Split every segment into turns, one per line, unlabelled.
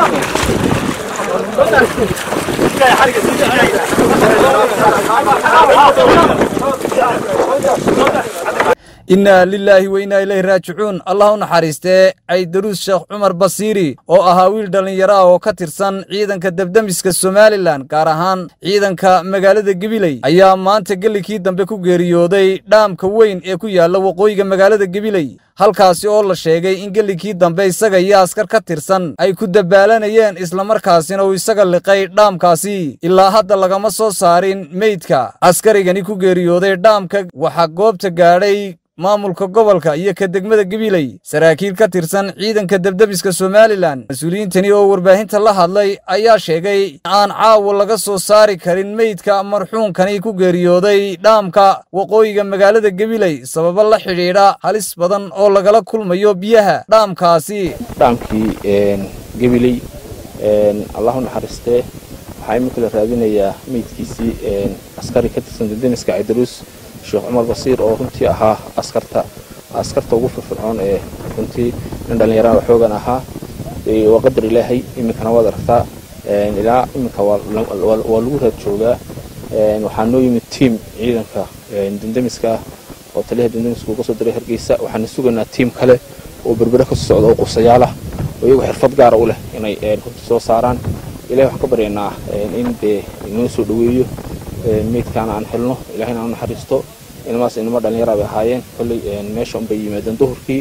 innaa lilaahi wa innaa ilayhi raajicuun allah u naxariistee caydaruus sheekh cumar basiiri oo ahaa wiil dhallinyaro ah oo ka tirsan ciidanka debdemiska somalilan gaar ahaan ciidanka magaalada gebiley ayaa maanta gellikii dambe ku geeriyooday dhaamka weyn ee ku yaalla waqooyiga magaalada gebiley halkaasi oo la sheegay in gellikii dambe isaga iyo askar ka tirsan ay ku dabaalanayeen islamarkaasina uu isaga liqay dhaamkaasi ilaa hadda lagama soo saarin meydka askarigani ku geeriyooday dhaamka waxaa goobta gaadhay maamulka gobolka iyo ka degmada gebiley saraakiil ka tirsan ciidanka debdebiska somalilan mas-uuliyiintani oo warbaahinta la hadlay ayaa sheegay aan caawa laga soo saari karin meydka marxuunkani ku geeriyooday dhaamka waqooyiga magaalada gebiley sababo la xidhiidha halis badan oo lagala kulmayo biyaha dhaamkaasi
dhaamkii gebiley allahu naxariistee waxaa iminka la raadinayaa meydkiisii askari ka tirsan dendemiska caydaruus sheekh cumar basiir oo runtii ahaa askarta askarta ugu firfircoon ee runtii nin dhallinyarada xoogan ahaa waa qadar ilaahay iminkana waad aragtaa ilaa iminka waa lagu raad joogaa waxaa noo yimid tiam ciidanka dendemiska ah oo taliyaha dendemiska uga soo diray hargeysa waxaana sugaynaa tiam kale oo berbere ka socda oo quusayaal ah oo iyagu xirfad gaara u leh inay runtii soo saaraan ilahay waxaan ka baryaynaa in dee inoo soo dhoweeyo meydkaana aan helno ilahayna aan naxariisto inamaas inama dhallinyara bay ahaayeen kolley meesha unbay yimaadeen duhurkii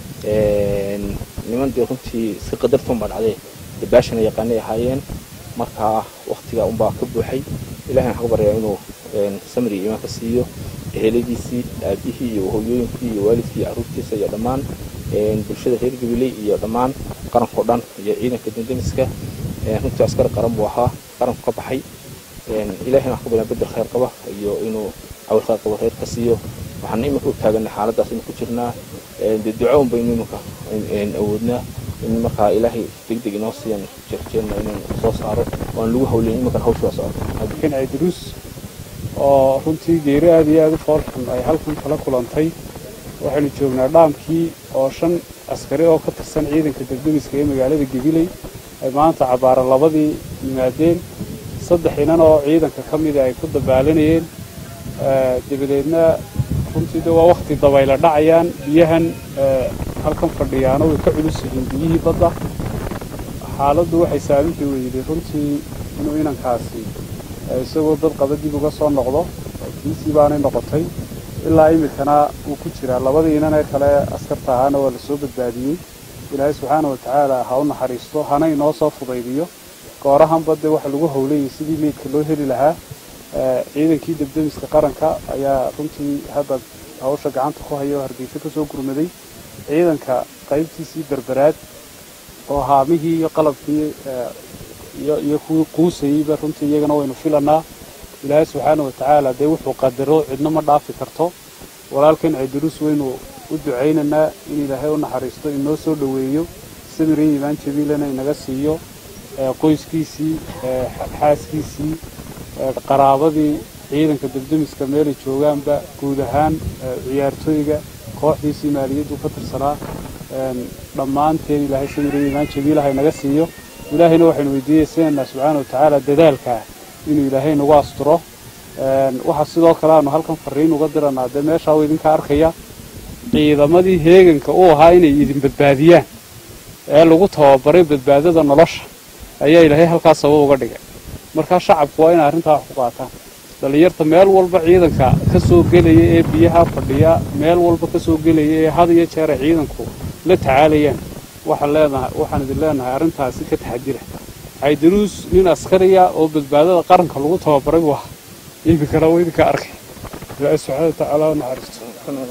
niman dee runtii si qadarta unbaa dhacdee dabaashana yaqaanay ahaayeen markaa waktiga unbaa ka buuxay ilahayna waxaan ka baryaa inuu samri iyo iimaanka siiyo eheladiisii aabihii iyo hooyooyinkii iyo waalidkii iyo carruurtiisa iyo dhammaan bulshada reer gabiley iyo dhammaan qarankao dhan iyo ciidanka dendemiska runtii askari qaran buu ahaa qaranku ka baxay ilahayna wax ka badan bedel khayr qaba iyo inuu cawil khayr qabo reer ka siiyo waxaan iminka u taaganay xaaladaas inu ku jirnaa dee duco un baynu iminka awoodnaa in markaa ilaahay degdeg inoo siiyan jeerjeerna inuu soo saaro oo aan lagu hawleyn iminkan hawsha waa socoto
cabdixiin caydiruus oo runtii geeri aad iyo aad u foolxun ay halkan kala kulantay waxaynu joognaa dhaamkii oo shan askari oo ka tirsan ciidanka degdemiska ee magaalada gabiley ay maanta cabbaara labadii yimaadeen saddex inan oo ciidanka ka mida ay ku dabaalanayeen dabadeedna runtii de waa wakti dabayla dhacayaan biyahan halkan fadhiyaano way ka culus yihiin biyihii badda xaaladdu waxay saamixi weyday runtii inuu inankaasi isagoo dad qaba dib uga soo noqdo kiisii baanay noqotay ilaa iminkana wuu ku jiraa labadii inan ee kale askarta ahaana waa lasoo badbaadiyey ilaahay subxaana wa tacaala ha u naxariisto hana inoo soo fudaydiyo goorahanba dee waxa lagu howlayay sidii meydka loo heli lahaa ciidankii debdemiska qaranka ayaa runtii hadda hawsha gacanta ku haya oo hargeysa ka soo gurmaday ciidanka qaybtiisii berberaad oo haamihii iyo qalabkii iyo kuwii quusayeyba runtii iyagana waynu filanaa ilaahay subxaana wa tacaala dee wuxuu qadaro cidna ma dhaafi karto walaalkan caydiruus waynu u ducaynaynaa in ilaahay u naxariisto inoo soo dhoweeyo samire iimaan jabiilana inaga siiyo qoyskiisii xaaskiisii qaraabadii ciidanka debdemiska meelay joogaanba guud ahaan ciyaartooyga kooxdiisii maaliyaddu ka tirsanaa dhammaanteen ilaahay samire iimaan jabiilaha inaga siiyo ilaahayna waxaynu weydiiyeysanaynaa subxaana wa tacaala dadaalkaa inuu ilaahay nagu asturo waxaa sidoo kale aanu halkan fariin uga diranaa dee meeshaa u idinka arkaya ciidamadii heeganka u ahaa inay idin badbaadiyaan ee lagu tababaray badbaadada nolosha ayaa ilaahay halkaas sabab uga dhigay markaa shacabku waa inay arrintaa wax ku qaataan dhallinyarta meel walba ciidanka ka soo gelaya ee biyaha fadhiya meel walba ka soo gelaya ee had iyo jeer ay ciidanku la tacaalayaan waxaan leenahay waxaan idin leenahay arrintaasi ka taxadira caydaruus nin askariya oo badbaadada qaranka lagu tababaray buu ahaa iminkana waa idinka arkay ilaahay subxaana wa tacaala u naxariisto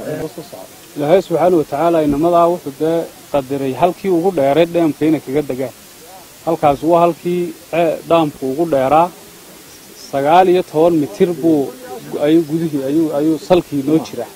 ilaahay subxaana wa tacaala inamadaa wuxuu dee qadiray halkii ugu dheeray dheemka inay kaga degaan halkaas waa halkii dhaamku ugu dheeraa sagaal iyo toban mitir buu ayuu gudihii ayuu ayuu salkii noo jiraa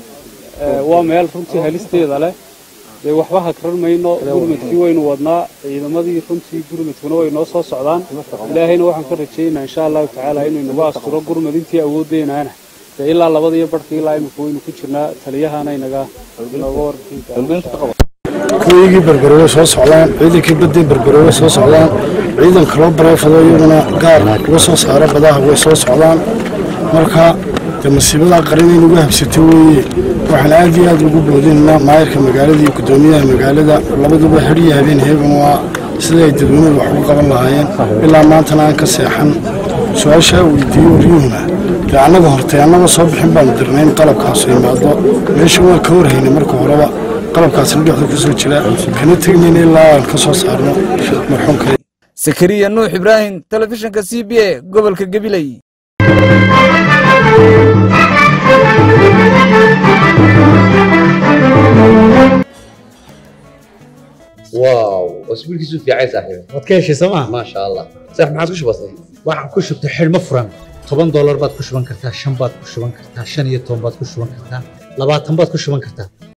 waa meel runtii halisteeda leh dee waxba hakran mayno gurmadkii waynu wadnaa ciidamadii runtii gurmadkuna way noo soo socdaan ilaahayna waxaan ka rajaynayaa insha allahu tacaala inuu inagu asturo gurmad intii awoodeynaana dee ilaa labada iyo barhkii ilaa imika waynu ku jirnaa taliyahana inaga inooga warbixin
waqooyigii berbere way soo socdaan ciidankii baddii berbere way soo socdaan ciidan kaloo bareefado iyaguna gaar uga soo saara badaha way soo socdaan marka dee masiibadaa qaran in ugu habsato weeye waxaan aad iyo aad ugu boodinaynaa maayarka magaalada iyo guddoomiyaha magaalada labaduba xidhiyo habeen heegan waa sida ay dadweynuhu wax ugu qaban lahaayeen ilaa maantana aan ka seexan su-aashaa weydiiyo waryuhuna dee annaga hortay annaga soo bixin baanu dirnay in qalabkaasu imaado meesha waan ka warhaynay marka horeba qalabkaasna dhexda ku soo jira kana tegnayna ilaa aan ka soo saarno marxuumka
sakariya nuux ibraahim telefishinka c b a gobolka gabiley
واو واسبوع كيسو في عيسى صاحبي
waad ka heshay sooma
ما شاء الله صح ما عادش بسيط
waxaan ku shubtay xidhmo furan toban doolar baad ku shuban kartaa shan baad ku shuban kartaa shan iyo toban baad ku shuban kartaa labaatan baad ku shuban kartaa